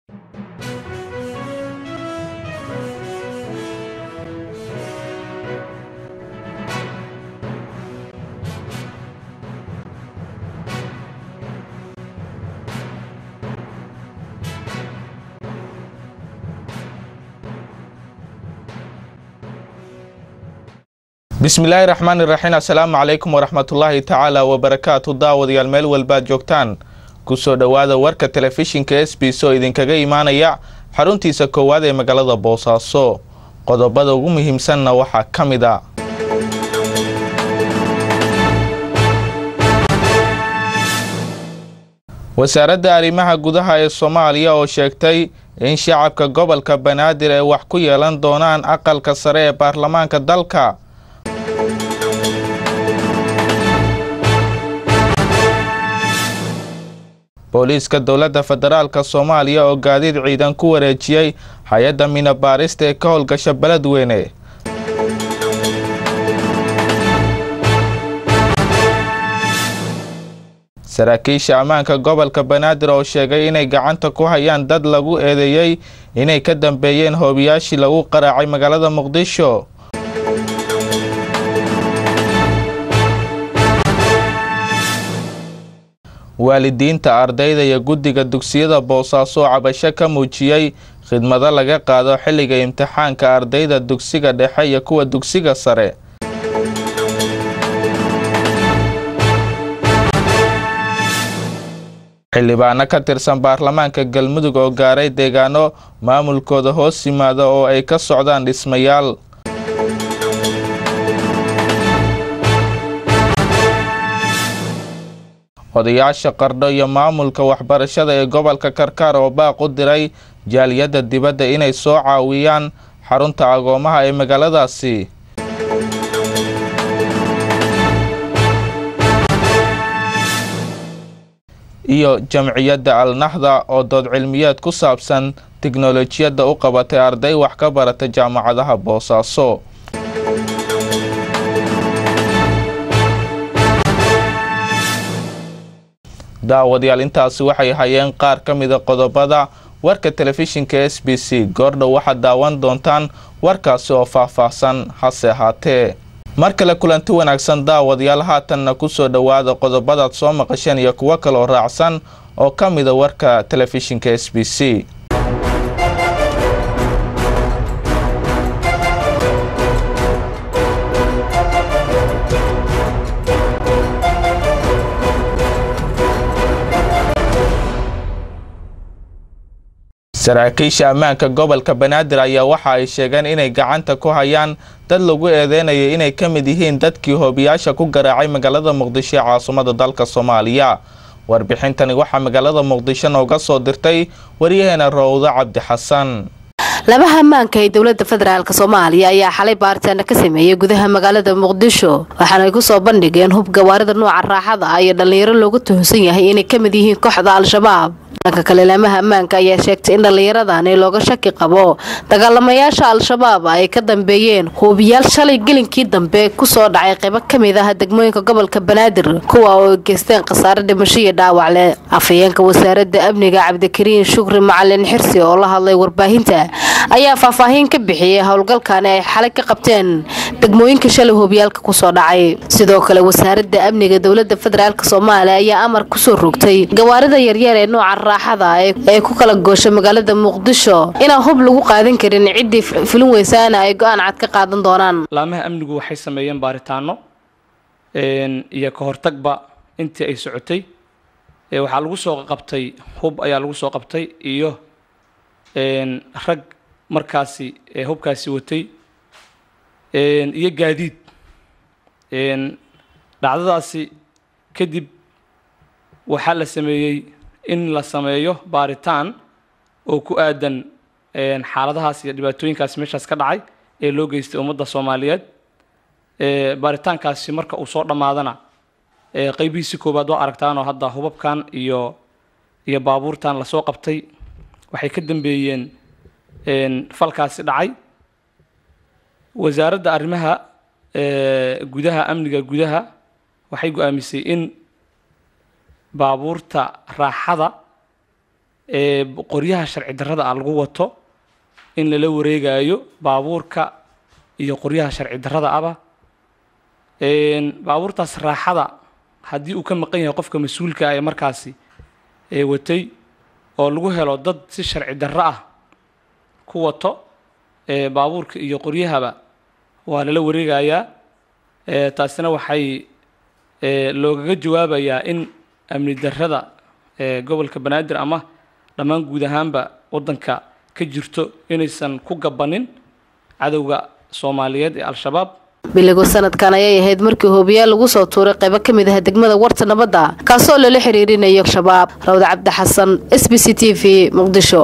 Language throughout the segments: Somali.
bismillaahi raxmaani raxiim assalaamu calaykum waraxmatullaahi tacaala wabarakaatu daawadayaal meel walbaad joogtaan kusoo dhowaada warka telefishinka s b s oo idinkaga imaanaya xaruntiisa koowaad ee magaalada boosaaso qodobada ugu muhiimsanna waxaa ka mid a wasaaradda arrimaha gudaha ee soomaaliya oo sheegtay in shacabka gobolka banaadir ay wax ku yeelan doonaan aqalka sare ee baarlamaanka dalka booliiska dowladda federaalk soomaaliya oo gaadiid ciidan ku wareejiyey hay-adda minabaarista ee ka howlgasha beledweyne saraakiisha ammaanka gobolka banaadir oo sheegay inay gacanta ku hayaan dad lagu eedeeyey inay ka dambeeyeen hoobiyaashii lagu qaraacay magaalada muqdisho waalidiinta ardayda iyo guddiga dugsiyada boosaaso oo cabasho ka muujiyey khidmado laga qaado xilliga imtixaanka ardayda dugsiga dhexe iyo kuwa dugsiga sare xildhibaano ka tirsan baarlamaanka galmudug oo gaaray deegaano maamulkooda hoos yimaada oo ay ka socdaan dhismayaal odayaasha qardho iyo maamulka waxbarashada ee gobolka karkaar oo baaq u diray jaaliyadda dibadda inay soo caawiyaan xarunta agoomaha ee magaaladaasi iyo jamciyadda alnaxda oo dood cilmiyeed ku saabsan tiknolojiyadda u qabatay arday wax ka barata jaamacadaha boosaaso daawadayaal intaasi waxay hayeen qaar ka mida qodobada warka telefishinka s b c goordhow waxaad daawan doontaan warkaasi oo faah-faahsan hase ahaatee mar kale kulanti wanaagsan daawadayaal haatanna kusoo dhowaada qodobadaad soo maqasheen iyo kuwo kaloo raacsan oo ka mida warka telefishinka s b c saraakiisha ammaanka gobolka banaadir ayaa waxa ay sheegeen inay gacanta ku hayaan dad lagu eedeynayo inay ka mid yihiin dadkii hoobiyaasha ku garaacay magaalada muqdisho ee caasimada dalka soomaaliya warbixintani waxaa magaalada muqdisho nooga soo dirtay waryaheena rowdo cabdi xasan labaha ammaanka ee dowlada federaalk soomaaliya ayaa xalay baaritaana ka sameeyey gudaha magaalada muqdisho waxaana ay kusoo bandhigeen hub gawaarida nuuca raaxada ah iyo dhallinyaro loogu tuhunsan yahay inay ka mid yihiin kooxda al-shabaab dhanka kale laamaha ammaanka ayaa sheegtay in dhallinyaradan looga shaki qabo dagaalamayaasha al-shabaab ay ka dambeeyeen huubiyaal shalay gelinkii dambe kusoo dhacay qaybo kamid ah degmooyinka gobolka banaadir kuwa oo geysteen khasaare dhimasho iyo dhaawac leh afhayeenka wasaarada amniga cabdikariin shukri macalin xirsi oo la hadlay warbaahinta ayaa faahfaahin ka bixiyey howlgalkani ay xalay ka qabteen degmooyinka shalay hoobiyaalka kusoo dhacay sidoo kale wasaarada amniga dowlada federaalk soomaaliya ayaa amar kusoo rogtay gawaarida yaryar ee nooca raaxada ee ku kala goosha magaalada muqdisho inaan hub lagu qaadan karin ciddii filin weysaana ay go-aan cad ka qaadan doonaan laamaha amnigu waxay sameeyeen baaritaano iyo ka hortagba intii ay socotay waxaa lagu soo qabtay hub ayaa lagu soo qabtay iyo rag markaasi hubkaasi watay iyo gaadiid dhacdadaasi kadib waxaa la sameeyey in la sameeyo baaritaan oo ku aadan xaaladahaas iyo dhibaatooyinkaasi meeshaas ka dhacay ee loo geystay ummadda soomaaliyeed baaritaankaasi marka uu soo dhammaadana qeybihiisi koowaad waa aragtaanoo hadda hubabkan iyo iyo baabuurtan lasoo qabtay waxay ka dambeeyeen falkaasi dhacay wasaaradda arrimaha gudaha amniga gudaha waxay go-aamisay in baabuurta raaxada ee qoryaha sharci darrada ah lagu wato in lala wareegayo baabuurka iyo qoryaha sharci darrada aba baabuurtaas raaxada haddii uu ka maqan yahay qofka mas-uulka ah ee markaasi ee watay oo lagu helo dad si sharci darro ah ku wato baabuurka iyo qoryahaba waa lala wareegayaa taasina waxay loogaga jawaabayaa in amni darrada gobolka banaadir ama dhammaan guud ahaanba waddanka ka jirto inaysan ku gabanin cadowga soomaaliyeed ee al-shabaab biligu sanadkan ayay ahayd markii hoobiyaal lagu soo tuuray qaybo ka mid ah degmada warta nabadda kaasoo lala xiriirinayo shabaab rawda cabdi xasan s b c t v muqdisho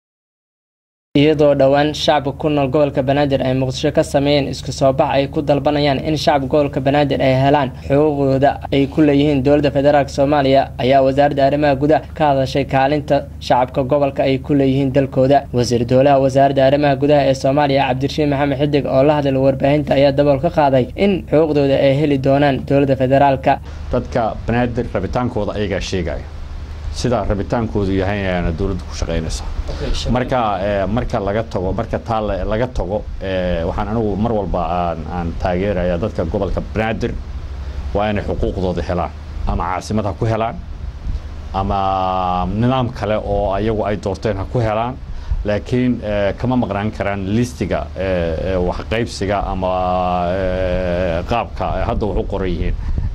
iyadoo dhowaan shacabka ku nool gobolka banaadir ay muqdisho ka sameeyeen isku soo bax ay ku dalbanayaan in shacabka gobolka banaadir ay helaan xuquuqdooda ay ku leeyihiin dowladda federaalk soomaaliya ayaa wasaaradda arrimaha gudaha ka hadashay kaalinta shacabka gobolka ay ku leeyihiin dalkooda wasiir dowlaha wasaaradda arrimaha gudaha ee soomaaliya cabdirashiid maxamed xidig oo la hadlay warbaahinta ayaa dabool ka qaaday in xuquuqdooda ay heli doonaan dowladda federaalka dadka banaadir rabitaankooda ayagaa sheegaya sidaa rabitaankoodu yahay ayaana dowladda ku shaqaynaysa marka marka laga tago marka taa laga tago waxaan anigu mar walba aan aan taageeraya dadka gobolka banaadir waa inay xuquuqdooda helaan ama caasimad ha ku helaan ama nidaam kale oo ayagu ay doorteen ha ku helaan laakiin kama maqnaan karaan listiga waxqaybsiga ama qaabka hadda wax u qoran yihiin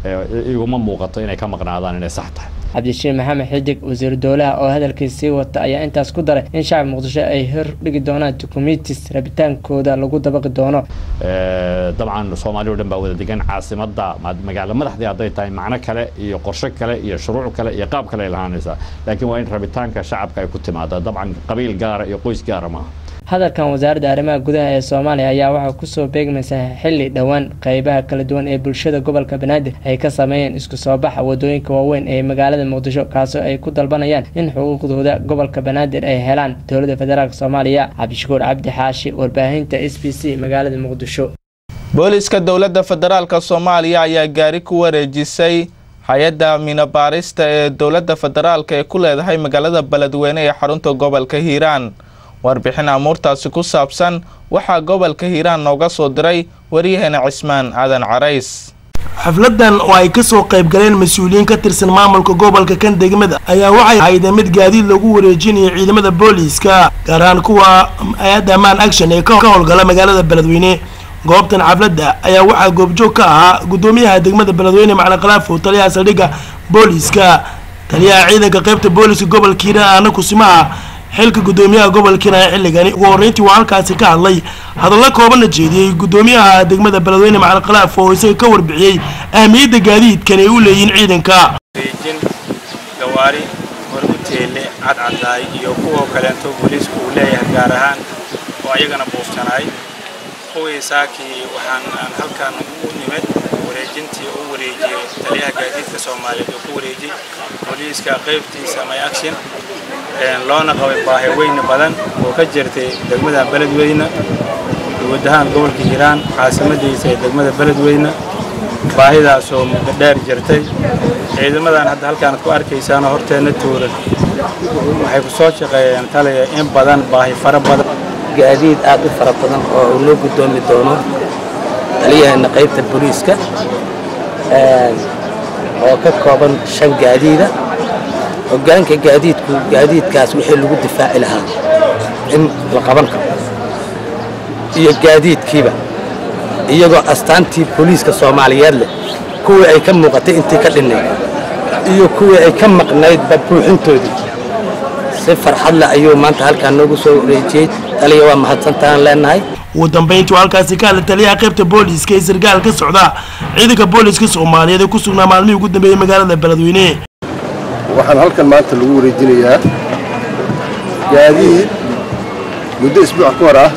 iguma muuqato inay ka maqnaadaan inay sax tahay cabdishiin maxamed xidig wasiiru dowlaha oo hadalkiis sii wata ayaa intaas ku daray in shacab muqdisho ay hor dhigi doonaan dukumitis rabitaankooda lagu dabaqi doono dabcan soomaaliya o dhan baa wada degan caasimadda magaalo madaxdii hadday tahay macno kale iyo qorshe kale iyo shuruuc kale iyo qaab kale ay lahaanaysaa laakiin waa in rabitaanka shacabka ay ku timaada dabcan qabiil gaara iyo qoys gaara maaha hadalkan wasaaradda arrimaha gudaha ee soomaaliya ayaa waxaa kusoo beegmaysaa xilli dhowaan qeybaha kala duwan ee bulshada gobolka banaadir ay ka sameeyeen isku soo baxa wadooyinka waaweyn ee magaalada muqdisho kaasoo ay ku dalbanayaan in xuquuqdooda gobolka banaadir ay helaan dowladda federaalk soomaaliya cabdishakuur cabdi xaashi warbaahinta s b c magaalada muqdisho booliska dowladda federaalka soomaaliya ayaa gaari ku wareejisay hay-adda minabaarista ee dowladda federaalka ee ku leedahay magaalada beledweyne ee xarunta gobolka hiiraan warbixin amuurtaasi ku saabsan waxaa gobolka hiiraan nooga soo diray waryaheena cismaan aadan carays xafladan oo ay kasoo qayb galeen mas-uuliyiin ka tirsan maamulka gobolka kan degmada ayaa waxay ahaydeen mid gaadiid lagu wareejinayo ciidamada booliiska gaar ahaan kuwa hay-adda amaan action ee ka howlgala magaalada beledweyne goobtan xafladda ayaa waxaa goobjoog ka ahaa gudoomiyaha degmada beledweyne macalin khalaafo taliyaha saldhigga booliiska taliyaha ciidanka qaybta booliiska gobolka hiiraan aana kusimaha xilka gudoomiyaha gobolkiina xilligani ugu horreyntii waa halkaasi ka hadlay hadallo koobanna jeediyey gudoomiyaha degmada beledweyne macalin khalaaf oo isaga ka warbixiyey ahmiyadda gaadiidkan ay u leeyihiin ciidanka reejin gawaari horguteele cadcadaay iyo kuwa kaleento booliisku uu leeyahay gaar ahaan oo ayagana buuftanaay kuwii saakii waxaan aan halkan u nimid wareejintii u wareejiyey taliyaha gaadiidka soomaaliyeed oo ku wareejiyey booliiska qaybtiisa my action loona qabay baahi weyne badan oo ka jirtay degmada beledweyne guud ahaan gobolka hiiraan caasimadiisa ee degmada beledweyne baahidaasoo muddo dheer jirtay ciidamadan hadda halkaanad ku arkaysaanoo horteenna tuuran waxay ku soo shaqeeyeen taliya in badan baahi fara badan gaadiid aad u fara badan oo uu noo guddoomi doono taliyaheena qaybta booliiska oo ka kooban shan gaadiida hoggaanka gaadiidku gaadiidkaas wixii lagu difaaci lahaa in la qaban karo iyo gaadiidkiiba iyagoo astaantii booliiska soomaaliyeed leh kuwii ay ka muuqatay intii ka dhinnayd iyo kuwii ay ka maqnaydba buuxintoodii si farxad leh ayuu maanta halkaan noogu soo wareejiyey taliya waa mahadsantahaan leenahay ugu dambayntii halkaasi ka hadlay taliyaha qaybta booliiska ee sarkaal ka socda ciidanka booliiska soomaaliyeed ee ku sugnaa maalmihii ugu dambeeyey magaalada beledweyne waxaan halkan maanta lagu wareejinayaa gaadiid muddo isbuuc ka hor ah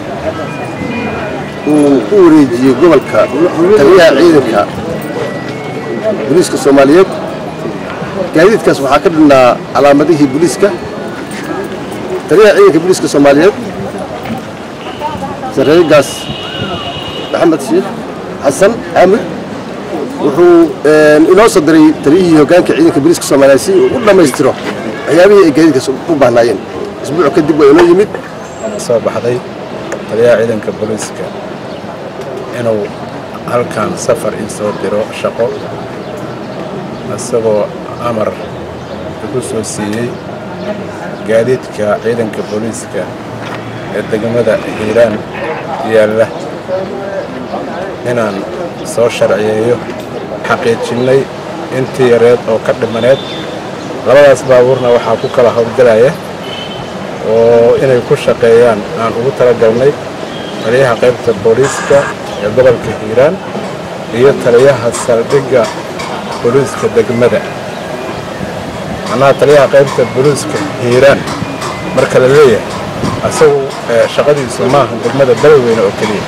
uu ku wareejiyey gobolka taliyaha ciidanka booliiska soomaaliyeed gaadiidkaas waxaa ka dhinnaa calaamadihii booliiska taliyaha ciidanka booliiska soomaaliyeed sarreegaas maxamed sheekh xasan xaamid wuxuu inoo soo diray taliyihii hoggaanka ciidanka booliiska soomaaliyeed si uu u dhammaystiro waxyaabihii ay gaadiidkaas u baahnaayeen isbuuc kadib waa inoo yimid soo baxday taliyaha ciidanka booliiska inuu halkan safar ii soo diro shaqo isagoo amar igu soo siiyey gaadiidka ciidanka booliiska ee degmada hiiraan yaalla inaan soo sharciyeeyo xaqiijinnay intii yareed oo ka dhimaneed labadaas baabuurna waxaa ku kala howlgelaya oo inay ku shaqeeyaan aan ugu talagalnay taliyaha qaybta booliiska ee gobolka hiiraan iyo taliyaha saldhigga booliiska degmada macnaha taliyaha qaybta booliiska hiiraan marka la leeyahay asagu shaqadiisu maaha degmada beledweyne oo keliya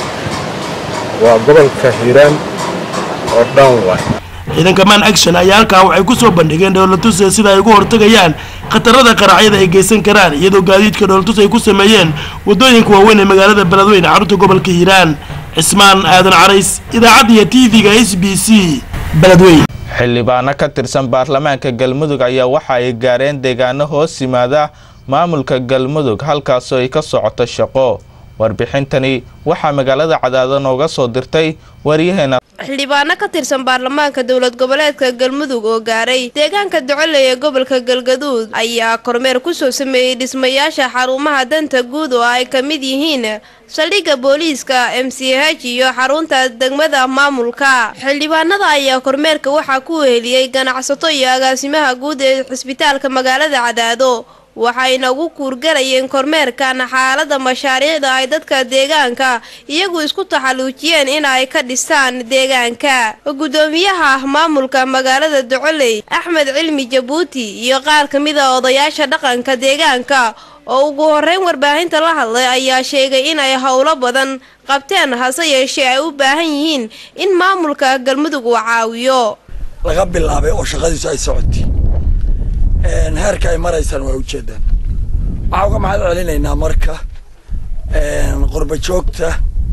waa gobolka hiiraan oo dhan waay ciidanka man action ayaa halkaa waxay ku soo bandhigeen dhowlatus sida ay uga hortagayaan khatarada qaracyada ay geysan karaan iyadoo gaadiidka dhowlatus ay ku sameeyeen wadooyinka waaweyn ee magaalada beledweyne carruurta gobolka hiiraan cismaan aadan carays idaacadda iyo t v-ga s b c beledweyne xildhibaano ka tirsan baarlamaanka galmudug ayaa waxa ay gaareen deegaano hoos yimaada maamulka galmudug halkaasoo ay ka socoto shaqo warbixintani waxaa magaalada cadaado nooga soo dirtay waryaheena xildhibaano ka tirsan baarlamaanka dowlad goboleedka galmudug oo gaaray deegaanka docoley ee gobolka galgaduud ayaa kormeer kusoo sameeyey dhismayaasha xarumaha danta guud oo ay ka mid yihiin saldhigga booliiska m c h iyo xarunta degmada maamulka xildhibaanada ayaa kormeerka waxaa ku weheliyey ganacsato iyo agaasimaha guud ee cisbitaalka magaalada cadaado waxayna ugu kuurgalayeen kormeerkan xaalada mashaariicda ay dadka deegaanka iyagu isku taxalluujiyeen in ay ka dhistaan deegaanka gudoomiyaha maamulka magaalada docoley axmed cilmi jabuuti iyo qaar ka mid a odayaasha dhaqanka deegaanka oo ugu horeyn warbaahinta la hadlay ayaa sheegay inay howlo badan qabteen hase yeeshee ay u baahan yihiin in maamulka galmudug uu caawiyo laga bilaabay oo shaqadiisu ay socotay heerka ay maraysaan waa ujeedaan waxaa uga mahad celinaynaa marka qurba joogta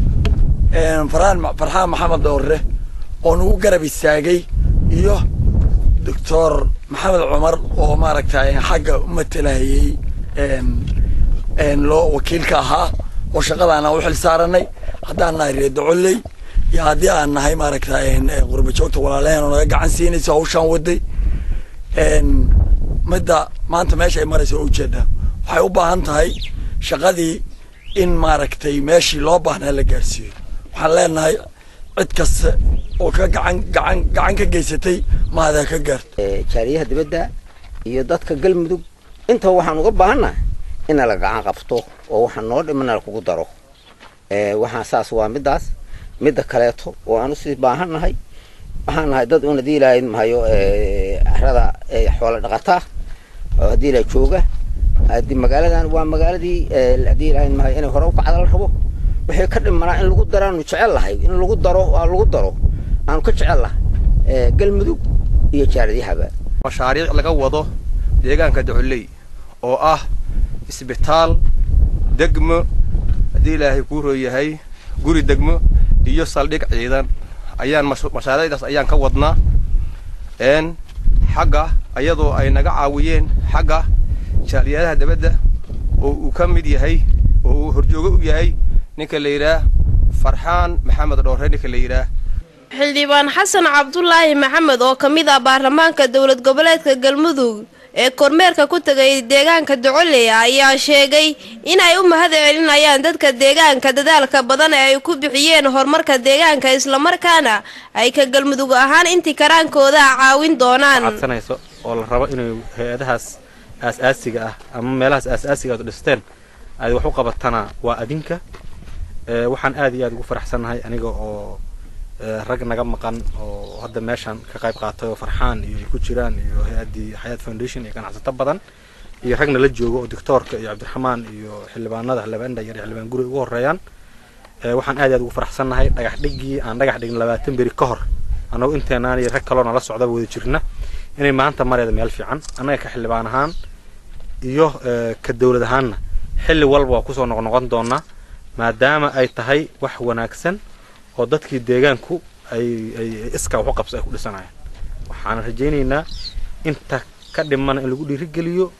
faraan farxaan maxamed doorre oo nagu garab istaagay iyo doctor maxamed cumar oo maaragtay xagga u matalayay loo wakiilka ahaa oo shaqadaana u xil saaranay haddaan nahay reer docoley iyo haddii aan nahay maaragtay qurba joogta walaalaheen oo naga gacan siinaysa hawshaan waday midda maanta meesha ay maraysa waa ujeedaa waxay u baahan tahay shaqadii in maaragtay meeshii loo baahnaa la gaarsiiyo waxaan leenahay cid kasta oo ka gacan gacan gacan ka geysatay maadaa ka gaarto jaariyaha dibadda iyo dadka galmudug intaba waxaan uga baahannahay ina la gacan qabto oo waxaan noo dhimana lakugu daro waxaan saas waa middaas midda kaleeto oo aan usii baahannahay waxaan nahay dad una diilahayn mahayo carada xoola dhaqataa oo haddii la jooga haddii magaaladan waa magaaladii haddii ilahayn mahayo inay hore u kacda la rabo waxay ka dhimanaa in lagu daraanu jecel lahay in lagu daro waa lagu daro aanu ka jecel lahay galmudug iyo jaaradiyahaba mashaariic laga wado deegaanka docoley oo ah isbitaal degmo haddii ilaahay kuu rooyahay guri degmo iyo saldhig ciidan ayaan mashaariicdaas ayaan ka wadnaa n xagga ayadoo ay naga caawiyeen xagga jaaliyadaha dabadda oo uu ka mid yahay oo uu horjoogo u yahay ninka la yidhaah farxaan maxamed dhoore ninka la yidhaah xildhibaan xasan cabdulaahi maxamed oo ka mid ah baarlamaanka dowlad goboleedka galmudug ee kormeerka ku tegay deegaanka docoley ayaa sheegay in ay u mahad celinayaan dadka deegaanka dadaalka badan ee ay ku bixiyeen horumarka deegaanka islamarkaana ay ka galmudug ahaan intii karaankooda caawin doonaan codsanayso oo la rabo inay hay-adahaas aas-aasiga ah ama meelahaas aas-aasiga aad dhisteen aad wax u qabatana waa adinka waxaan aad iyo aad ugu faraxsannahay aniga oo rag naga maqan oo hadda meeshan ka qayb qaatay oo farxaan iyo ay ku jiraan iyo hay-addii xayaat foundation iyo ganacsato badan iyo ragna la joogo oo doctoorka iyo cabdiraxmaan iyo xildhibaanada xildhibaan dhanyar iyo xildhibaan guri ugu horeeyaan waxaan aad iyo aad ugu faraxsannahay dhagax dhigii aan dhagax dhigin labaatan beri ka hor annagu inteenaan iyo rag kaloo nala socdaba wada jirna inay maanta mareeda meel fiican annaga ka xildhibaan ahaan iyo ka dowlad ahaanna xilli walba waa kusoo noqnoqon doonaa maadaama ay tahay wax wanaagsan oo dadkii deegaanku ay ay iskaa waxu qabso ay ku dhisanayaan waxaan rajaynaynaa inta ka dhimana in lagu dhiirigeliyo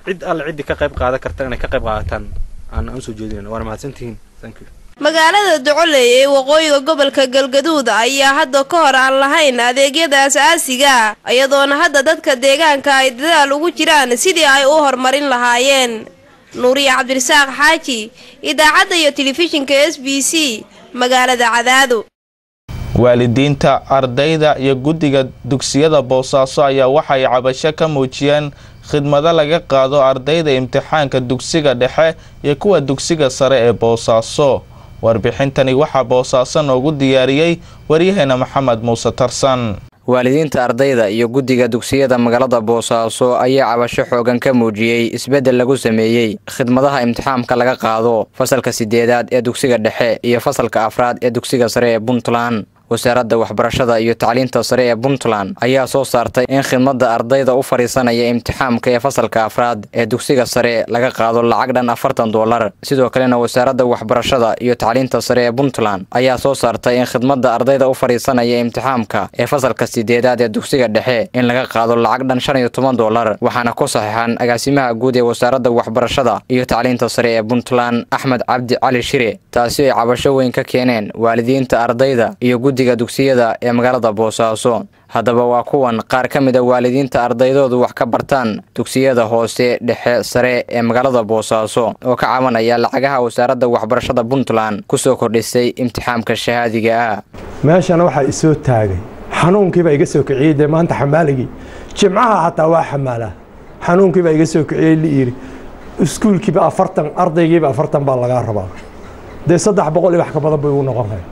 cid alle ciddii ka qayb qaadan karta inay ka qayb qaadataan aan aan usoo jeedinayna waana mahadsantihiin thank you magaalada docoley ee waqooyiga gobolka galgaduud ayaa hadda ka hor aan lahayn adeegyada asaasiga iyadoona hadda dadka deegaanka ay dadaal ugu jiraan sidii ay u horumarin lahaayeen nuuriya cabdirasaaq xaaji idaacadda iyo telefishinka s b c magaalada cadaado waalidiinta ardayda iyo guddiga dugsiyada boosaaso ayaa waxay cabasho ka muujiyeen khidmado laga qaado ardayda imtixaanka dugsiga dhexe iyo kuwa dugsiga sare ee boosaaso warbixintani waxaa boosaaso noogu diyaariyey waryaheena maxamed muuse tarsan waalidiinta ardayda iyo guddiga dugsiyada magaalada boosaaso ayaa cabasho xoogan ka muujiyey isbeddel lagu sameeyey khidmadaha imtixaamka laga qaado fasalka sideedaad ee dugsiga dhexe iyo fasalka afraad ee dugsiga sare ee puntland wasaaradda waxbarashada iyo tacliinta sare ee puntland ayaa soo saartay in khidmadda ardayda u fadhiisanaya imtixaamka ee fasalka afraad ee dugsiga sare laga qaado lacag dhan afartan doolar sidoo kalena wasaaradda waxbarashada iyo tacliinta sare ee puntland ayaa soo saartay in khidmadda ardayda u fadhiisanaya imtixaamka ee fasalka sideedaad ee dugsiga dhexe in laga qaado lacag dhan shan iyo toban doolar waxaana ku saxiixan agaasimaha guud ee wasaaradda waxbarashada iyo tacliinta sare ee puntland axmed cabdi cali shire taasi ay cabasho weyn ka keeneen waalidiinta ardayda iyo guddiga dugsiyada ee magaalada boosaaso haddaba waa kuwan qaar ka mid a waalidiinta ardaydoodu wax ka bartaan dugsiyada hoose dhexe sare ee magaalada boosaaso oo ka cabanaya lacagaha wasaaradda waxbarashada puntland kusoo kordhisay imtixaamka shahaadiga ah meeshana waxaa isoo taagay xanuunkiibaa iga soo kiciyey dee maanta xamaaligii jimcaha xataa waa xamaalaa xanuunkiibaa iga soo kiciyey liiri iskuulkiiba afartan ardaygiiba afartan baa lagaa rabaa dee saddex boqol iyo wax ka badan bay ugu noqon kaya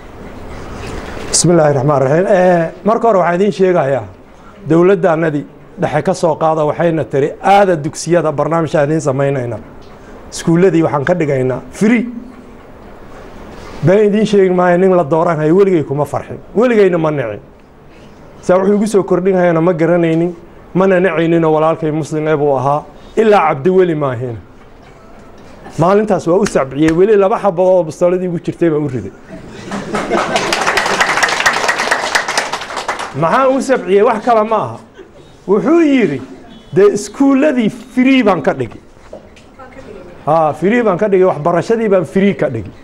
bismi illaahi raxmaan raxiim marka hore waxaan idiin sheegayaa dowladdaanadii dhexe ka soo qaada waxayna tiri aada dugsiyada barnaamijaan idiin samaynayna iskuulladii waxaan ka dhigaynaa free been idiin sheegi maayo nin la dooranhayo weligay kuma farxin weligayna ma nicin saa wuxuu igu soo kordhinhayana ma garanaynin mana nacayninoo walaalkay muslim ee buu ahaa ilaa cabdiweli maahina maalintaas waa u sabciyey weli laba xabadood oo bastooladii igu jirtay baa u riday maxaan u sabciyey wax kale ma aha wuxuu yidhi dee iskuulladii free baan ka dhigi ha free baan ka dhigi waxbarashadii baan free ka dhigi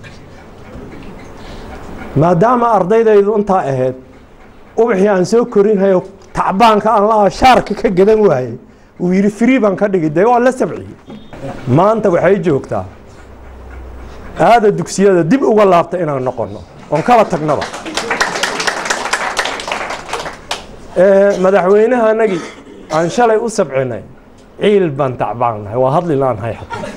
maadaama ardaydaydu intaa ahayd ubaxii aan soo korinhayo tacbaanka aan lahaa shaarka ka gadan waayey uu yidhi free baan ka dhigi dee waa la sabciyey maanta waxay joogtaa aada dugsiyada dib uga laabta inaan noqonno oon kala tagnaba madaxweynaha anagii aan shalay u sabcinay ciil baan tacbaannahay waa hadli laanhay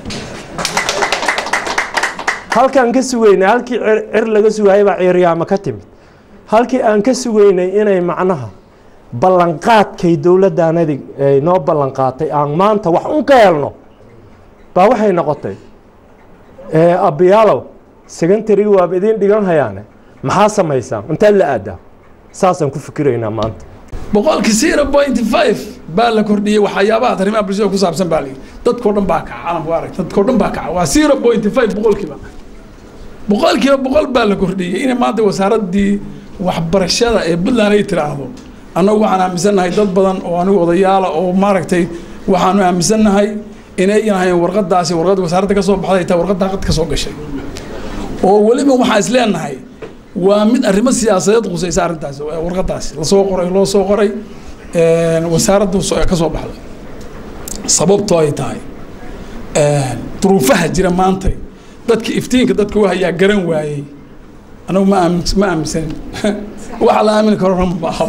halkaan ka sugaynay halkii cir laga sugayay baa ciiryaamo ka timid halkii aan ka sugaynay inay macnaha ballanqaadkay dowladdaanadi ay noo ballanqaatay aan maanta wax un ka helno baa waxay noqotay abbiyaalow secontarigi waaba idiin dhigan hayaane maxaa samaysaan intaad la aadaa saasaan ku fikiraynaa maanta boqolkii zero point five baa la kordhiyey waxyaabaha arrimaha bulshada ku saabsan baa layidhi dadkao dhan baa kaca caalamku arag dadkao dhan baa kaca waa zero point five boqolkiiba boqolkiiba boqol baa la kordhiyey inay maanta wasaaraddii waxbarashada ee puntland ay tiraahdo annagu waxaan aaminsannahay dad badan oo anigu odayaala oo maaragtay waxaanu aaminsannahay inay ahayn warqadaasi warqad wasaaradda ka soo baxday taa warqadda qad ka soo gashay oo weliba waxaan is leenahay waa mid arrimo siyaasadeed qusaysa arrintaas warqadaasi lasoo qoray loo soo qoray wasaaraddu ka soo baxday sababtoo ay tahay duruufaha jira maanta dadka iftiinka dadka u hayaa garan waayey anagu ma aamin ma aaminsanin waxa la aamini karo rama baaha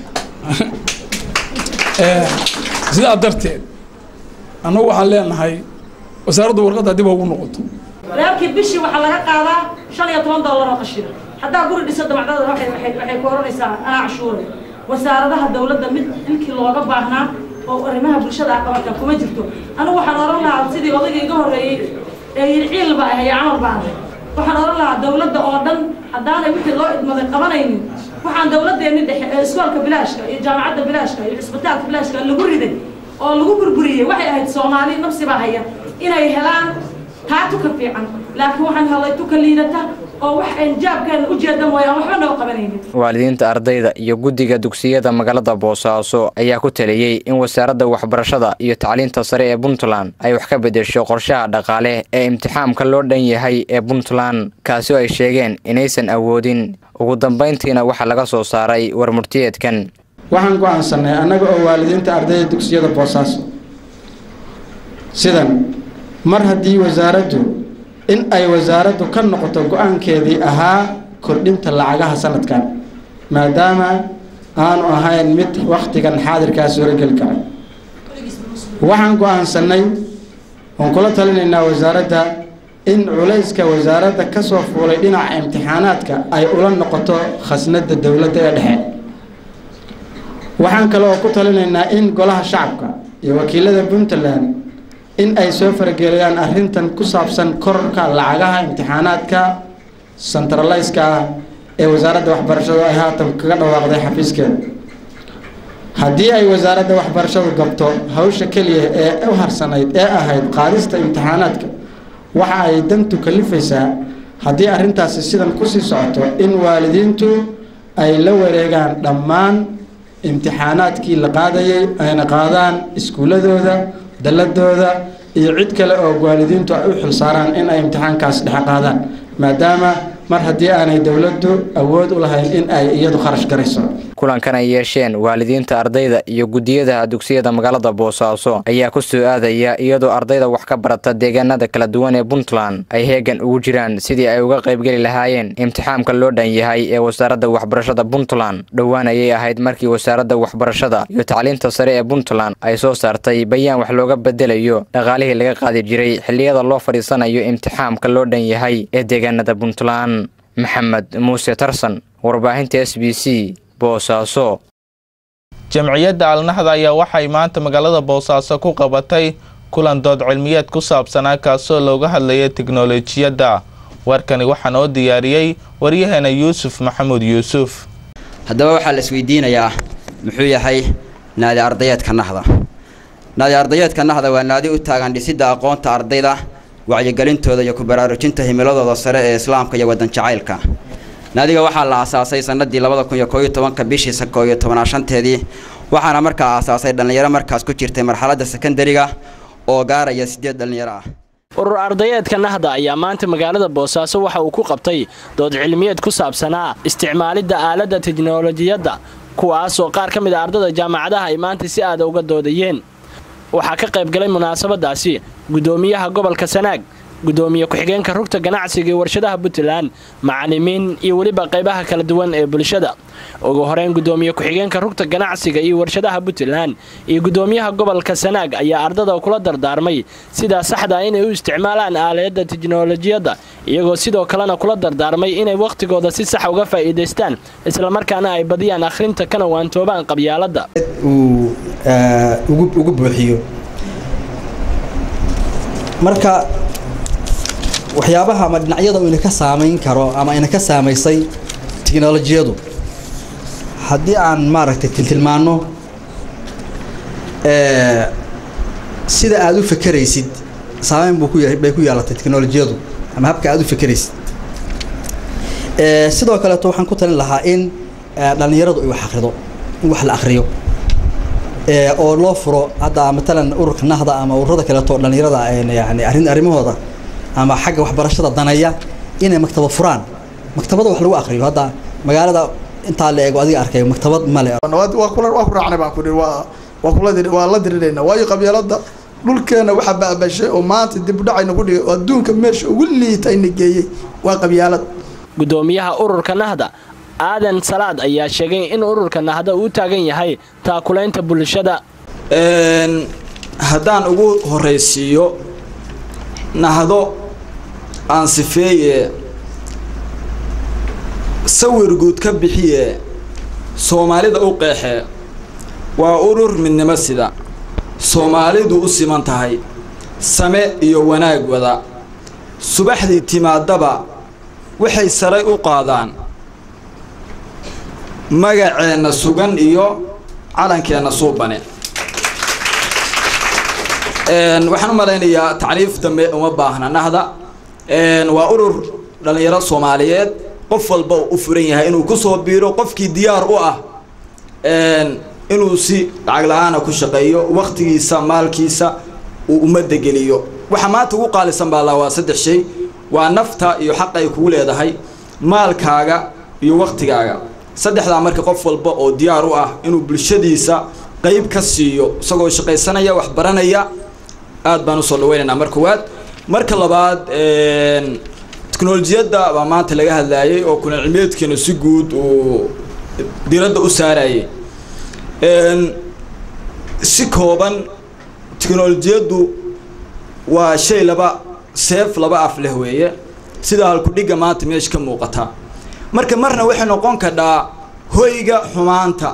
sidaa darteed annagu waxaan leenahay wasaaraddu warqadda dib ugu noqoto reerkii bishii waxaa laga qaadaa shan iyo toban dollar oo qashina haddaa guri dhiso dabacdada waxay waxay waxay ku oranaysaa anaa cashuure wasaaradaha dowladda mid ilkii looga baahnaa oo arrimaha bulshada ah qabanka kuma jirto anigu waxaan oran lahaa sidii odayga iga horreeyey ee yidhi ciil baa ahay camal baa ahay waxaan oran lahaa dowladda oo dhan haddaanay wixii loo idmaday qabanaynin waxaan dowladdeeni dhexe ee iskoolka bilaashka iyo jaamacadda bilaashka iyo cisbitaalka bilaashka lagu riday oo lagu burburiyey waxay ahayd soomaali nafsi baa haya inay helaan taa tuka fiican laakiin waxaan helay tuka liidata oo wax aan jaabkeena u jeeda mooyaan waxba noo qabanaynin waalidiinta ardayda iyo guddiga dugsiyada magaalada boosaaso ayaa ku taliyey in wasaaradda waxbarashada iyo tacliinta sare ee puntland ay wax ka bedesho qorshaha dhaqaale ee imtixaamka loo dhan yahay ee puntland kaasi oo ay sheegeen inaysan awoodin ugu dambayntiina waxaa laga soo saaray warmurtiyeedkan waxaan go'aansanay annaga oo waalidiinta ardayda dugsiyada boosaaso sidan mar haddii wasaaraddu in ay wasaaraddu ka noqoto go-aankeedii ahaa kordhinta lacagaha sanadkan maadaama aanu ahayn mid wakhtigan xaadirkaa suurogeli kara waxaan go-aansanay oon kula talinaynaa wasaaradda in culayska wasaaradda ka soo fuulay dhinaca imtixaanaadka ay ula noqoto khasnadda dowladda ee dhexe waxaan kale oo ku talinaynaa in golaha shacabka iyo wakiilada puntland in ay soo farageliyaan arrintan ku saabsan kororka lacagaha imtixaanaadka centraliska ah ee wasaaradda waxbarashadu ay haatan kaga dhawaaqday xafiiskeeda haddii ay wasaaradda waxbarashadu gabto hawsha keliya ee u harsanayd ee ahayd qaadista imtixaanaadka waxa ay dantu kalifaysaa haddii arrintaasi sidan kusii socoto in waalidiintu ay la wareegaan dhammaan imtixaanaadkii la qaadayay ayna qaadaan iskuuladooda dalladooda iyo cid kale oo waalidiintu ay u xilsaaraan in ay imtixaankaas dhexe qaadaan maadaama mar haddii aanay dowladdu awood u lahayn in ay iyadu kharash garayso kulankan ay yeesheen waalidiinta ardayda iyo guddiyada dugsiyada magaalada boosaaso ayaa ku soo aadaya iyadoo ardayda wax ka barata deegaanada kala duwan ee puntland ay heegan ugu jiraan sidii ay uga qaybgeli lahaayeen imtixaamka loo dhan yahay ee wasaaradda waxbarashada puntland dhowaan ayay ahayd markii wasaaradda waxbarashada iyo tacliinta sare ee puntland ay soo saartay bayaan wax looga bedelayo dhaqaalihii laga qaadi jiray xilliyada loo fadhiisanayo imtixaamka loo dhan yahay ee deegaanada puntland maxamed muuse tarsan warbaahinta s b c boosaaso jamciyadda alnaxda ayaa waxay maanta magaalada boosaaso ku qabatay kulan dood cilmiyeed ku saabsanaa kaasoo looga hadlayay tiknolojiyadda warkani waxaa noo diyaariyey waryaheena yuusuf maxamuud yuusuf haddaba waxaa la isweydiinayaa muxuu yahay naadi ardayeedka naxda naadi ardayeedka naxda waa naadi u taagan dhisidda aqoonta ardayda wacyigelintooda iyo ku baraarujinta himiladooda sare ee islaamka iyo waddan jacaylka naadiga waxaa la aasaasay sanadii labada kun iyo koo iyo tobanka bishii koo iyo tobanaad shanteedii waxaana markaa aasaasay dhallinyaro markaas ku jirtay marxaladda sekandariga oo gaaraya siddeed dhallinyaro ah urur ardayeedka nahda ayaa maanta magaalada boosaaso waxa uu ku qabtay dood cilmiyeed ku saabsanaa isticmaalidda aaladda teknolojiyadda kuwaasoo qaar ka mid a ardada jaamacadaha ay maanta si aada uga doodayeen waxaa ka qayb galay munaasabadaasi guddoomiyaha gobolka sanaag gudoomiye ku-xigeenka rugta ganacsiga iyo warshadaha puntland macalimiin iyo weliba qaybaha kala duwan ee bulshada ugu horeyn gudoomiye ku-xigeenka rugta ganacsiga iyo warshadaha puntland iyo gudoomiyaha gobolka sanaag ayaa ardada kula dardaarmay sidaa saxda inay u isticmaalaan aaliyadda teknolojiyadda iyagoo sidoo kalena kula dardaarmay inay wakhtigooda si sax uga faa'iidaystaan islamarkaana ay badiyaan akhrinta kana waantoobaan qabyaaladda uu ugu buuxiyo marka waxyaabaha ama dhinacyada uu ina ka saamayn karo ama ina ka saamaysay tiknolojiyadu haddii aan maaragtay tiltilmaano sida aada u fekeraysid saameyn buu ku bay ku yeelatay teknolojiyadu ama habka aada u fekeraysid sidoo kaleeto waxaan ku talin lahaa in dhallinyaradu ay wax akrido in wax la akriyo oo loo furo hadda matalan ururka nahda ama ururada kaleeto dhallinyarada yani arrin arrimahooda ama xagga waxbarashada daneeya inay maktabad furaan maktabada wax lagu akriyo hadda magaalada intaa la eego adiga arkay maktabad male waa kula waa ku raacnay baan ku dhihi waa waa kula dir waa la dirirayna waayo qabyaalada dhulkeena waxa baabashay oo maanta dib u dhacayna ku dhigay oo adduunka meesha ugu liitayna geeyey waa qabyaalad gudoomiyaha ururka nahda aadan salaad ayaa sheegay in ururka nahda uu taagan yahay taakulaynta bulshada haddaan ugu horeysiiyo nahdo aan sifeeye sawir guud ka bixiye soomaalida u qeexe waa urur midnimo sida soomaalidu u siman tahay same iyo wanaag wada subaxdii timaadaba waxay saray u qaadaan magaceenna sugan iyo calankeenna suubane waxaan u malaynayaa tacriif dambe uma baahna nahda waa urur dhallinyaro soomaaliyeed qof walba u furan yahay inuu kusoo biiro qofkii diyaar u ah inuu si lacag la-aana ku shaqeeyo waktigiisa maalkiisa uu ummadda geliyo waxa maanta ugu qaalisan baa laa waa saddex shay waa nafta iyo xaq ay kugu leedahay maalkaaga iyo waktigaaga saddexdaa marka qof walba oo diyaar u ah inuu bulshadiisa qayb ka siiyo isagoo shaqaysanaya wax baranaya aad baan usoo dhaweynaynaa mar koowaad marka labaad teknolojiyadda baa maanta laga hadlaayay oo kuna cilmiyeedkeenu si guud uu diradda u saarayay si kooban teknolojiyaddu waa shay laba seef laba af leh weeye sida halkudhigga maanta meesha ka muuqata marka marna waxay noqon kadhaa hoyga xumaanta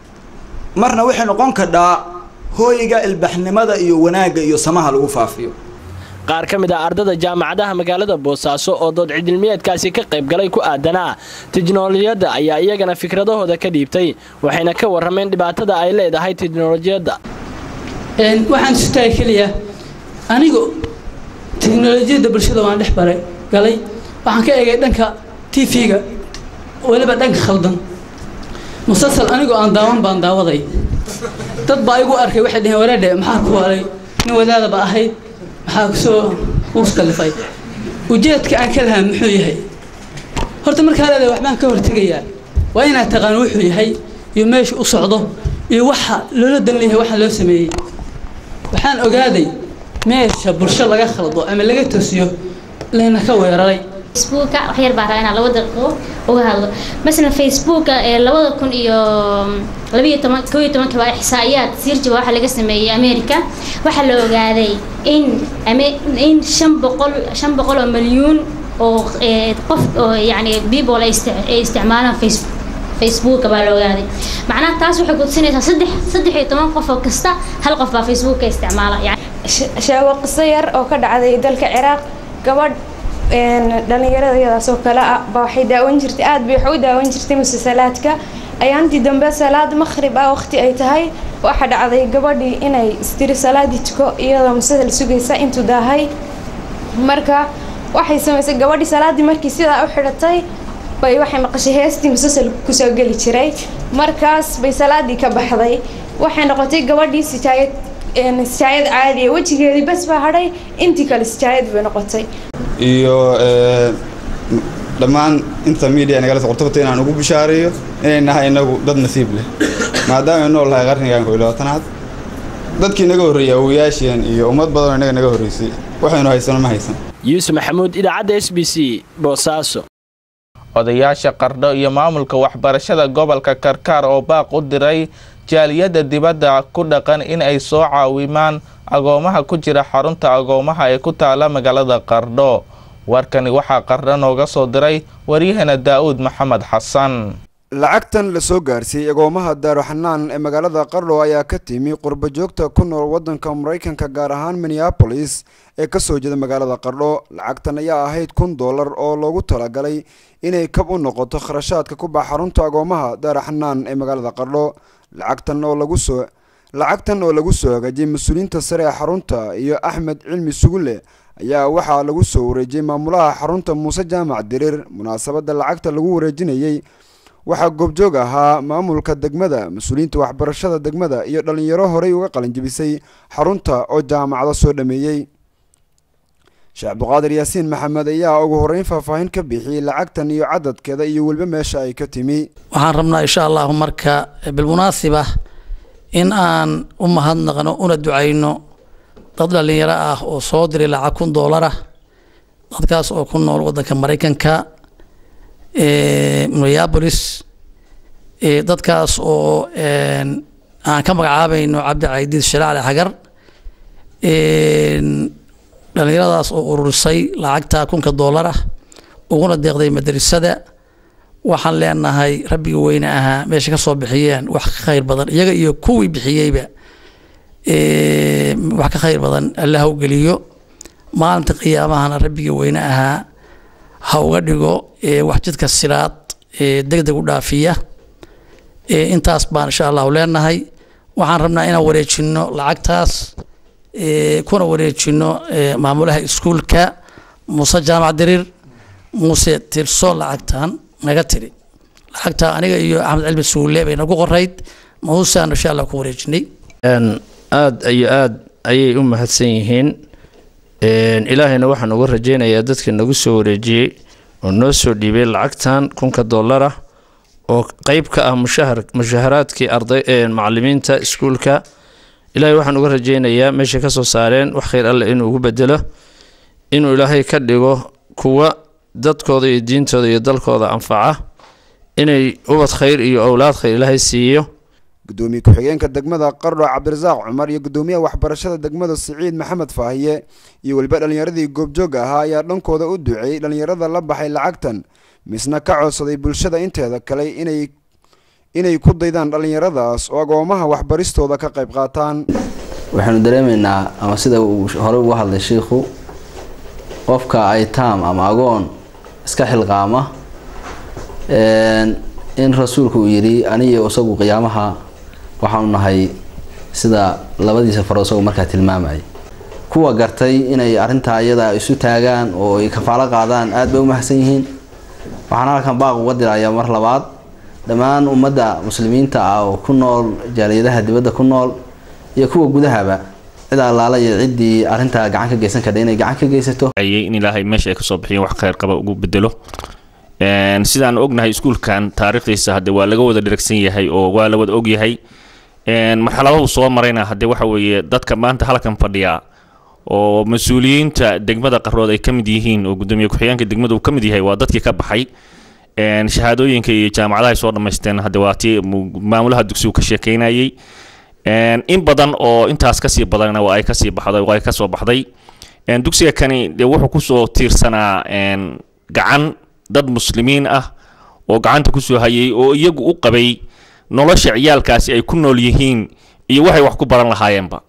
marna waxay noqon kadhaa hoyga ilbaxnimada iyo wanaagga iyo samaha lagu faafiyo qaar ka mid ah ardada jaamacadaha magaalada boosaaso oo dood cidilmiyeedkaasi ka qaybgalay ku aadanaa tiknolojiyadda ayaa iyagana fikradahooda ka dhiibtay waxayna ka warrameen dhibaatada ay leedahay tiknolojiyadda waxaan sutaay keliya anigu tiknolojiyadda bulshada waan dhex baray galay waxaan ka eegay dhanka t v-ga weliba dhanka khaldan musalsal anigoo aan daawan baan daawaday dad baa igu arkay waxay dhaheen wareedhe maxaa ku walay nin wadaadaba ahayd maxaa kusoo kuus kalifay ujeedka aan ka lahaa muxuu yahay horta markaa leedahay waxbaan ka hortegayaa waa inaad taqaan wuxuu yahay iyo meesha u socdo iyo waxa loola dan leeyahay waxaan loo sameeyey waxaan ogaaday meesha bulsho laga khaldo ama laga toosiyo layna ka weeraray facebooka wax yar baa rabaa inaan laba daqiiqo uga hadlo masalan facebooka ee labada kun iyo labiyo toban koo iyo tobanka baa ixsaa'iyaad sirjiba waxaa laga sameeyey america waxaa la ogaaday in in shan boqol shan boqol oo milyuun oo qof oo yacni people ay isticmaalaan facebook facebook baa la ogaaday macnaha taas waxay kudsinaysaa saddex saddex iyo toban qof oo kasta hal qof baa facebook ka isticmaala yani sheego qiso yar oo ka dhacday dalka ciraaq gabadh dhalinyarada iyadaas oo kale ah ba waxay daawan jirtay aada bay wax u daawan jirtay musasalaadka ayaantii dambe salaad maqhrib ah waqti ay tahay waxaa dhacday gabadhii inay istiri salaadii tuko iyadoo musasal sugaysa intuu daahay marka waxay samaysay gabadhii salaadii markii sidaa u xidhatay bay waxay maqashay heestii musasal kusoo geli jiray markaas bay salaadii ka baxday waxay noqotay gabadhii sijaayad sijaayad caadiya wejigeedii bas baa hadhay intii kale sijaayad bay noqotay iyo dhammaan inta media nagala soqortobta inaan ugu bishaareeyo inay nahay inagu dad nasiib leh maadaama ay nool nahay qarnigan kow iyo labaatanaad dadkii naga horreeyay awowayaasheen iyo ummad badanoo inaga naga horreysay waxaynu haysano ma haysan yuusuf maxamuud idaacadda s b c boosaaso odayaasha qardho iyo maamulka waxbarashada gobolka karkaar oo baaq u diray jaaliyadda dibadda ku dhaqan in ay soo caawimaan agoomaha ku jira xarunta agoomaha ee ku taala magaalada qardho warkani waxaa qardho nooga soo diray waryahana daa'uud maxamed xasan lacagtan la soo gaarsiiyey agoomaha daaruxanaan ee magaalada qardho ayaa ka timi qurbajoogta ku nool waddanka maraykanka gaar ahaan minneabolis ee ka soo jeeda magaalada qardho lacagtan ayaa ahayd kun dollar oo loogu talagalay inay kab u noqoto kharashaadka ku baxa xarunta agoomaha daaruxanaan ee magaalada qardho lacagtan oo lagu soo lacagtan oo lagu soo hagaajiyey mas-uuliyiinta sare ee xarunta iyo axmed cilmi sugulle ayaa waxaa lagu soo wareejiyey maamulaha xarunta muuse jaamac diriir munaasabadda lacagta lagu wareejinayey waxaa goobjoog ahaa maamulka degmada mas-uuliyiinta waxbarashada degmada iyo dhallinyaro horey uga qalinjibisay xarunta oo jaamacado soo dhameeyey sheekh cabduqaadir yaasiin maxamed ayaa ugu horreyn faahfaahin ka bixiyey lacagtan iyo cadadkeeda iyo weliba meesha ay ka timi waxaan rabnaa insha allahu marka bilmunaasiba in aan u mahadnaqno una ducayno dad dhallinyaro ah oo soo diray lacag kun doolar ah dadkaas oo ku nool waddanka maraykanka minneabolis dadkaas oo aan ka magacaabayno cabdi caydiid shalaale xagar dhallinyaradaas oo ururisay lacagta kunka doolar ah uguna deeqday madrasada waxaan leenahay rabbiga weyne ahaa meesha ka soo bixiyeen wax ka khayr badan iyaga iyo kuwii bixiyeyba wax ka khayr badan alla ha u geliyo maalinta qiyaamahana rabbiga weyne ahaa ha uga dhigo wax jidka siraad deg deg u dhaafiya intaas baan insha allahu leenahay waxaan rabnaa inaan wareejino lacagtaas kuna wareejino maamulaha iskuulka muuse jaamac diriir muuse tirso lacagtan naga tiri lacagta aniga iyo axmed cilmi suule bay nagu qorayd muusaan insha allah ku wareejinay aada iyo aada ayay u mahadsan yihiin ilaahayna waxaan uga rajaynayaa dadka nagu soo wareejiyey oo noo soo dhiibay lacagtan kunka dollar ah oo qeyb ka ah mushahar mushaharaadkii arday macalimiinta iskuulka ilaahay waxaan uga rajaynayaa meeshay ka soo saareen wax khayr alle inuu ugu bedelo inuu ilaahay ka dhigo kuwa dadkooda iyo diintooda iyo dalkooda anfaca inay ubad khayr iyo owlaad khayr ilaahay siiyo gudoomiye ku-xigeenka degmada qardho cabdirasaaq cumar iyo gudoomiyaha waxbarashada degmada siciid maxamed faahiye iyo weliba dhallinyaradii goobjooga ahaa ayaa dhankooda u duceeyey dhallinyarada la baxay lacagtan misna ka codsaday bulshada inteeda kale inay inay ku daydaan dhallinyaradaas oo agoomaha waxbaristooda ka qayb qaataan waxaanu dareemaynaa ama sida uu horey uga hadlay shiikhu qofka aytaam ama agoon iska xilqaama in rasuulku uu yidhi aniyo isagu qiyaamaha waxaanu nahay sida labadiisa faro isagu markaa tilmaamayay kuwa gartay inay arrintaa iyada isu taagaan oo ay kafaalo qaadaan aada bay u mahadsan yihiin waxaan halkan baaq uga dirayaa mar labaad dhammaan ummadda muslimiinta ah oo ku nool jaaliyadaha dibadda ku nool iyo kuwa gudahaba cid allaala iyo ciddii arrintaa gacan ka geysan kardha inay gacan ka geysato in ilaahay meesha ay kasoo bixiyeen wax khayr qaba ugu bedelo sidaan ognahay iskuulkan taariikhdiisa hadde waa laga wada dheragsan yahay oo waa la wada ogyahay marxaladahu soo marayna hadde waxa weeye dadka maanta halkan fadhiya oo mas-uuliyiinta degmada qarood ay ka mid yihiin oo gudoomiye ku-xigeenka degmada uu ka mid yahay waa dadkii ka baxay shahaadooyinka iyo jaamacadaha ay soo dhammaysteen hadde waa tii maamulaha dugsigu ka sheekeynayay in badan oo intaas kasii badanna waa ay kasii baxday waa ay kasoo baxday dugsiga kani dee wuxuu kusoo tiirsanaa gacan dad muslimiin ah oo gacanta kusoo hayay oo iyagu u qabay nolosha ciyaalkaasi ay ku nool yihiin iyo waxay wax ku baran lahaayeenba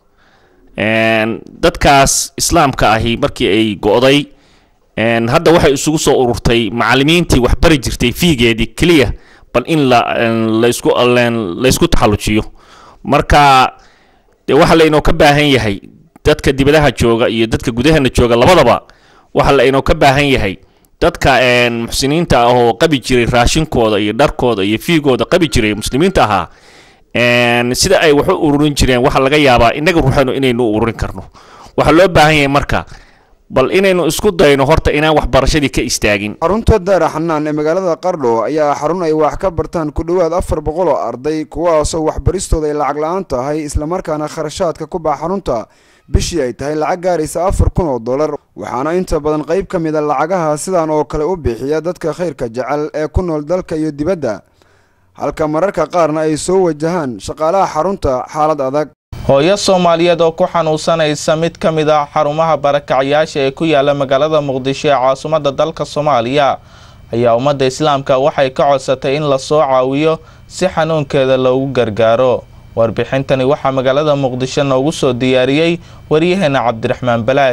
dadkaas islaamka ahi markii ay go'day hadda waxay isugu soo ururtay macalimiintii wax bari jirtay fiigeedii keliya bal in la laysku laysku taxallujiyo marka dee waxa laynoo ka baahan yahay dadka dibadaha jooga iyo dadka gudaheena jooga labadaba waxa laynoo ka baahan yahay dadka muxsiniinta ah oo qabi jiray raashinkooda iyo dharkooda iyo fiigooda qabi jiray muslimiinta ahaa sida ay wax u ururin jireen waxaa laga yaabaa innaga ruuxanu inaynu u ururin karno waxaa loo baahan yahay marka bal inaynu isku dayno horta inaan waxbarashadii ka istaagin xarunta daara xanaan ee magaalada qardho ayaa xarun ay wax ka bartaan ku dhowaad afar boqol oo arday kuwaasoo waxbaristooda ay lacag la-aan tahay islamarkaana kharashaadka ku baxa xarunta bishii ay tahay lacag gaaraysa afar kun oo dollar waxaana inta badan qayb ka mid a lacagaha sidan oo kale u bixiya dadka khayrka jecel ee ku nool dalka iyo dibadda halka mararka qaarna ay soo wajahaan shaqaalaha xarunta xaalad adag hooyo soomaaliyeed oo ku xanuunsanaysa mid ka mid ah xarumaha barakacyaasha ee ku yaala magaalada muqdisho ee caasimadda dalka soomaaliya ayaa ummadda islaamka waxay ka codsatay in lasoo caawiyo si xanuunkeeda loogu gargaaro warbixintani waxaa magaalada muqdisho noogu soo diyaariyey waryaheena cabdiraxmaan balaag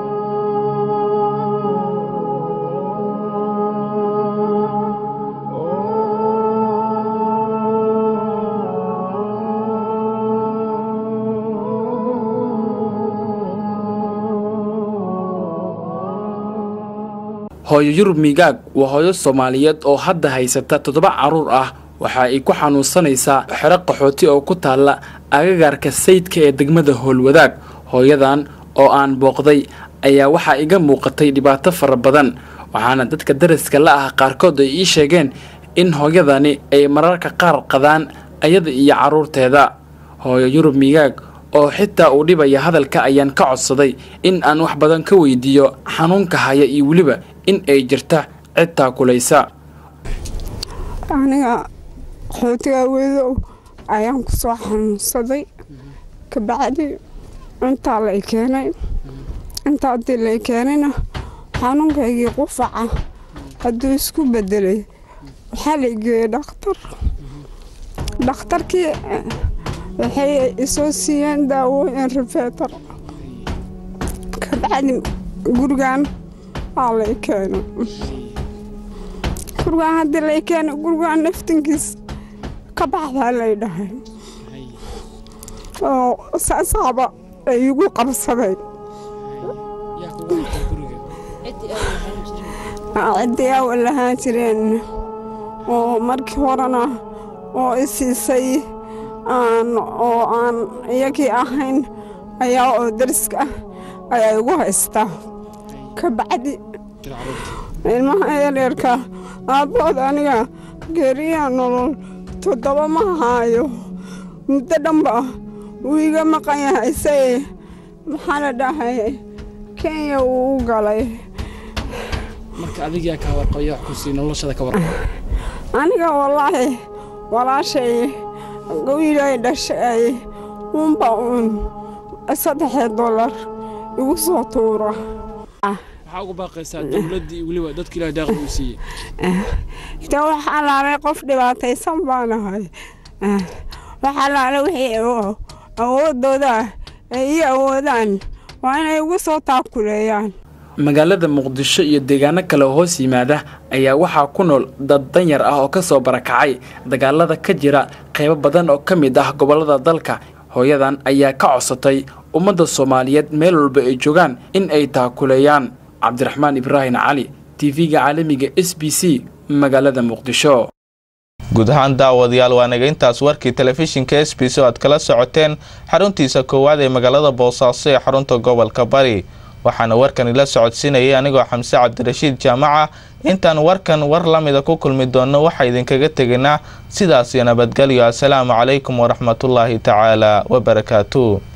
hooyo yurub migaag waa hooyo soomaaliyeed oo hadda haysata toddoba carruur ah waxa ay ku xanuunsanaysaa xero qaxooti oo ku taalla agagaarka sayidka ee degmada howlwadaag hooyadan oo aan booqday ayaa waxaa iga muuqatay dhibaato fara badan waxaana dadka daraska la ah qaarkood ay ii sheegeen in hooyadani ay mararka qaar qadaan ayada iyo carruurteeda hooyo yurub migaag oo xitaa uu dhibaya hadalka ayaan ka codsaday in aan wax badan ka weydiiyo xanuunka haya iyo weliba in ay jirta cid taakulaysa aniga qaxootiga wedow ayaan ku soo xanuunsaday kabacdi intaa lay keenay intaa haddii lay keenayna xanuunkaygii qufaca hadduu isku bedelay waxaa la geeyey dhakhtar dhakhtarkii waxay isoo siiyeen daawooyin rifeetar kabacdi gurigan waa lay keenay gurigaan haddii lay keenay gurigaan naftinkiis ka baxdaa lay dhahay oo saasaaba ay igu qabsaday cidiyaa lahaan jireen oo markii horena oo i siisay aan oo aan iyagii ahayn ayaa oo dariska ayaa igu haystaa ka bacdi ilmaha yaryarka aabbood aniga geeriyaa nolol toddoba ma haayo muddo dhanba wuu iga maqan yahay say maxaa la dhahay kenya wuu u galay marka adigaa kaa warqabaya wax ku sii noloshada ka warqaba aniga wallaahi walaashay wiilay dhashay uunba uun saddexee dollar igu soo tuura maxaa ugu baaqaysaa dowladdii iyo weliba dadka ilaah daaqli uu siiyey de wax allaale qof dhibaataysan baanahay wax allaale wixii awoodooda ay ii awoodaan waa inay igu soo taakuleeyaan magaalada muqdisho iyo deegaano kale oo hoos yimaada ayaa waxaa ku nool dad danyar ah oo ka soo barakacay dagaalada ka jira qaybo badan oo ka mid ah gobollada dalka hooyadan ayaa ka codsatay ummadda soomaaliyeed meel walba ay joogaan in ay taakuleeyaan cabdiraxmaan ibraahim cali tv-ga caalamiga s b c magaalada muqdisho guud ahaan daawadayaal waa naga intaas warkii telefishinka s b c oo aad kala socoteen xaruntiisa koowaad ee magaalada boosaaso ee xarunta gobolka bari waxaana warkan ila socodsiinayay anigoo xamse cabdirashiid jaamaca intaan warkan war la mida ku kulmi doonno waxaa idinkaga tegaynaa sidaas iyo nabadgelyo assalaamu calaykum waraxmatullaahi tacaala wabarakaatu